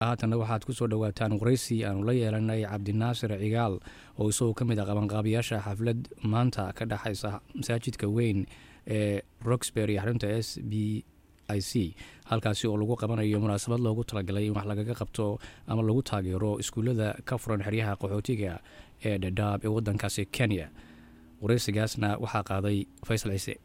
haatanna waxaad ku soo dhowaataan waraysi aanu la yeelanay cabdinaasir cigaal oo isagoo ka mid ah qabanqaabiyaasha xaflad maanta ka dhexaysa masaajidka weyn ee roxbury xarunta s b i c halkaasi oo lagu qabanayo munaasabad loogu talagalay in wax lagaga qabto ama lagu taageero iskuullada ka furan xeryaha qaxootiga ee dhadhaab ee wadankaasi kenya waraysigaasna waxaa qaaday faysal ciise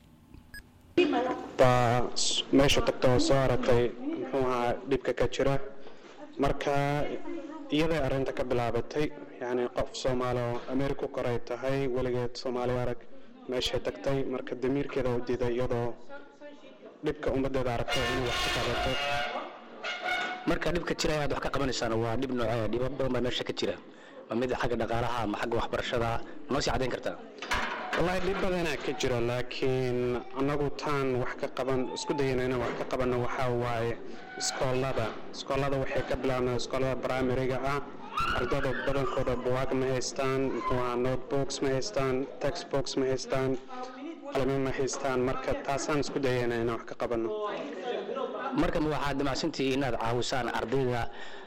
baa meesha tagta oo soo aragtay muxuu ahaa dhibka ka jira marka iyaday arrinta ka bilaabatay yacni qof soomaali oo ameerika ku koray tahay weligeed soomaali arag meeshay tagtay marka damiirkeeda u diiday iyadoo dhibka ummaddeeda aragtay inay wax ka qabato marka dhibka jira aad wax ka qabanaysaan waa dhib noocee dhibo badan baa meesha ka jira ma mid xagga dhaqaalaha ama xagga waxbarashada noo sii caddayn kartaa wallaahi dhib badanaa ka jira laakiin annagu taan wax ka qaban isku dayana inaan wax ka qabanno waxaa waaye iskoolada iskoolada waxay ka bilaabnaa iskoolada primariga ah ardada badankooda buwaag ma haystaan muxuu ahaa notebooks ma haystaan textbooks ma haystaan qalimo ma haystaan marka taasaan isku dayana inaan wax ka qabanno marka ma waxaad damacsantihiin inaad caawisaan ardayda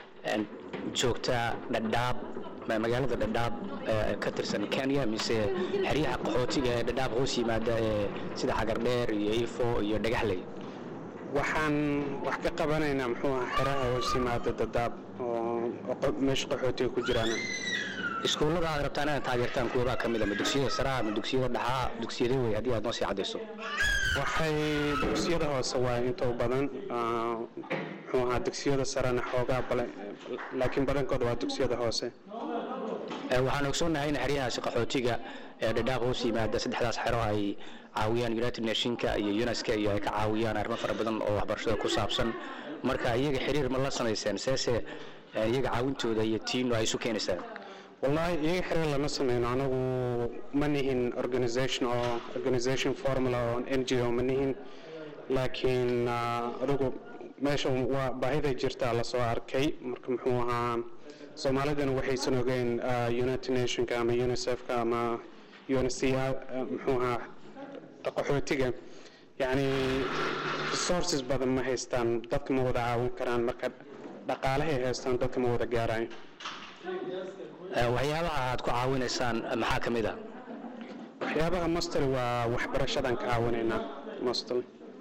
joogta dhadhaab magaalada dhadhaab ka tirsan kenya mise xeryaha qaxootiga ee dhadhaab hoos yimaada ee sida xagardheer iyo ifo iyo dhagaxley waxaan wax ka qabanaynaa muxuu ahaa xeraha hoos yimaada dadaab oo meesha qaxootiga ku jiraan iskuullada aad rabtaan inaad taageertaan kuwabaa ka mid a ma dugsiyada saraa ma dugsiyada dhaxaa dugsiyada wey haddii aad noo sii caddayso waxay dugsiyada hoose waa inta u badan muxuu ahaa dugsiyada sarena xoogaa bale laakiin badankooda waa dugsiyada hoose waxaan ogsoonnahay in xeryahaasi qaxootiga ee dhadhaab hoos yimaada saddexdaas xero ay caawiyaan united nationka iyo uneska iyo ay ka caawiyaan arrimo fara badan oo waxbarashada ku saabsan marka iyaga xiriir ma la samayseen seese iyaga caawintooda iyo tiino ay isu keenaysaan wallaahi iyaga xiriir lama sameyno anagu ma nihin organisation oo organisation formula oo n g o ma nihin laakiin adigu meesha waa baahiday jirtaa lasoo arkay marka muxuu ahaa soomaalidana waxaysan ogeyn united nationka ama unicefka ama uncr muxuu ahaa qaxootiga yacni resources badan ma haystaan dadka ma wada caawin karaan marka dhaqaalahay haystaan dadka ma wada gaarayo waxyaabaha aad ku caawinaysaan maxaa ka mid a waxyaabaha mostly waa waxbarashadan ka caawinaynaa mostly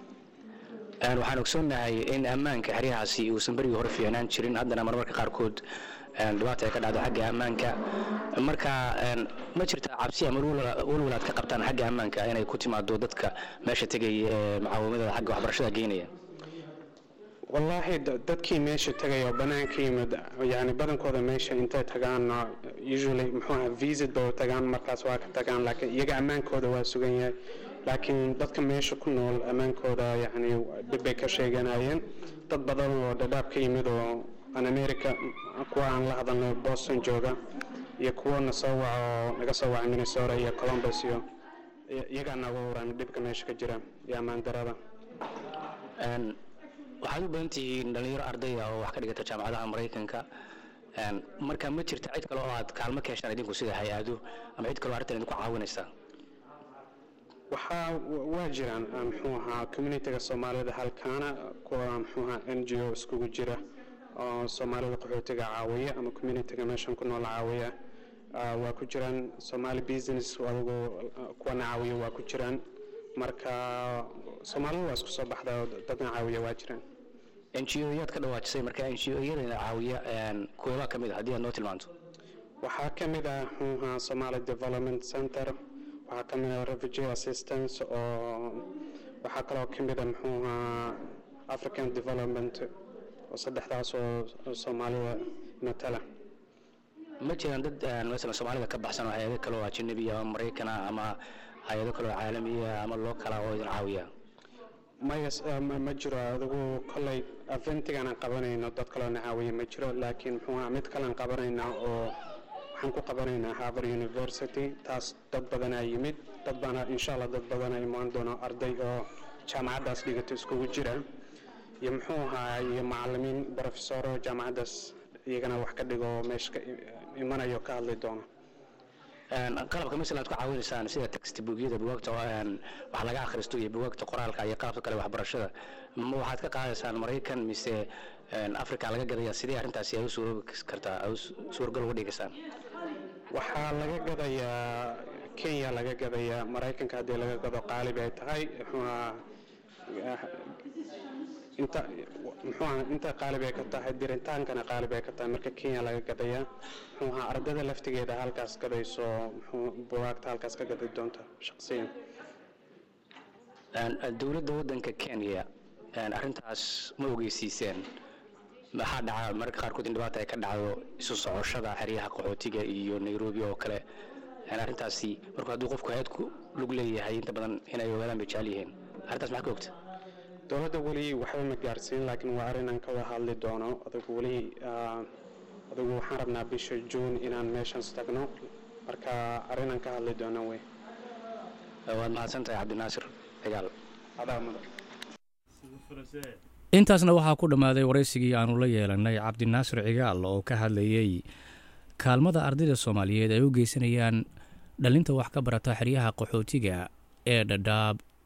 waxaan ogsoonnahay in ammaanka xeryahaasi uusan berigii hore fiicnaan jirin haddana marmarka qaarkood dhibaata ay ka dhacdo xagga ammaanka marka ma jirtaa cabsi ama walwal aad ka qabtaan xagga ammaanka inay ku timaado dadka meesha tegaya ee mucaawimadada xagga waxbarashada geynaya wallaahi dadkii meesha tegaya oo banaanka yimid yani badankooda meesha intay tagaan usually muxuu ahaa visit ba tagaan markaas waa ka tagaan laakiin iyaga ammaankooda waa sugan yahay laakiin dadka meesha ku nool ammaankooda yani dhib bay ka sheeganayeen dad badan oo dhadhaab ka yimid oo aan america kuwa aan la hadalno boston jooga iyo kuwana soo waca oo naga soo wacay minnesota iyo columbus iyo iyagaa naga waran dhibka meesha ka jira iyo ammaan darada waxaad u badan tihiin dhalinyaro ardaya oo wax ka dhigata jaamacadaha maraykanka marka ma jirta cid kale oo aad kaalmo ka heshaan idinku sida hay-ado ama cid kaleo arrintan idinku caawinaysa waxaa waa jiraan muxuu ahaa communitiga soomaalida halkaana kuwa muxuu ahaa n g o iskugu jira oo soomaalida qaxootiga caawiya ama communitiga meeshan ku nool caawiya waa ku jiraan somaali business adigu kuwana caawiya waa ku jiraan marka soomaalida waa isku soo baxda oo dadna caawiya waa jiraan n g o yaad ka dhawaajisay marka n g o iyadana caawiya kuwabaa ka mid a haddii aad noo tilmaanto waxaa ka mid ah muxuu ahaa somali development center waxaa ka mid ah refugee assistance oo waxaa kaloo ka mid ah muxuu ahaa african development oo saddexdaas oo soomaalida matala ma jiraan dad masalan soomaalida ka baxsan oo hay-ado kale oo ajanabiya ama maraykana ama hay-ado kale oo caalamiya ama loo kala oo idin caawiya maya ma jiro adigu kolley aventigan aan qabanayno dad kaloo na caawiya ma jiro laakiin muxuu ahaa mid kalean qabanaynaa oo waxaan ku qabanaynaa harvard university taas dad badanaa yimid dad baana insha allah dad badanaa imaan doono arday oo jaamacaddaas dhigato iskugu jira iyo muxuu ahaa iyo macalimiin brofesoro jaamacaddaas iyagana wax ka dhigo meesha ka imanayo ka hadli doono qalabka masala aad ku caawinaysaan sida textbookyada bugaagta wax laga akhristo iyo bugaagta qoraalka iyo qalabka kale waxbarashada ma waxaad ka qaadaysaan maraykan mise africa laga gadaya sidee arrintaasi ay u suuroobi kartaa ay suurgal uga dhigaysaan waxaa laga gadayaa kenya laga gadayaa maraykanka haddii laga gado qaalib ay tahay inta muxuuaha inta qaalib ay ka tahay diritaankana qaalib ay ka tahay marka kenya laga gadayaa muxuuaha ardada laftigeeda halkaas gadayso muxuu buwaagta halkaas ka gadi doonta shaqsiyan dowladda waddanka kenya arrintaas ma ogeysiiseen maxaa dhaca mararka qaarkood in dhibaata ay ka dhacdo isu socoshada xeryaha qaxootiga iyo nairobi oo kale arrintaasi markuu hadduu qofku hay-ad ku lug leeyahay inta badan inay ogaadaan bay jecel yihiin arrintaas maxaa ka ogta dowladda weli waxba ma gaarsiin laakiin waa arrinaan ka wada hadli doono adugu weli adugu waxaan rabnaa bisha juun inaan meeshaas tagno marka arrinaan ka hadli doono wey waad mahadsan tahay cabdinaasir cigaal adaa mudan intaasna waxaa ku dhammaaday waraysigii aanu la yeelanay cabdinaasir cigaal oo ka hadlayey kaalmada ardayda soomaaliyeed ay u geysanayaan dhalinta wax ka barata xeryaha qaxootiga ee dhadhaab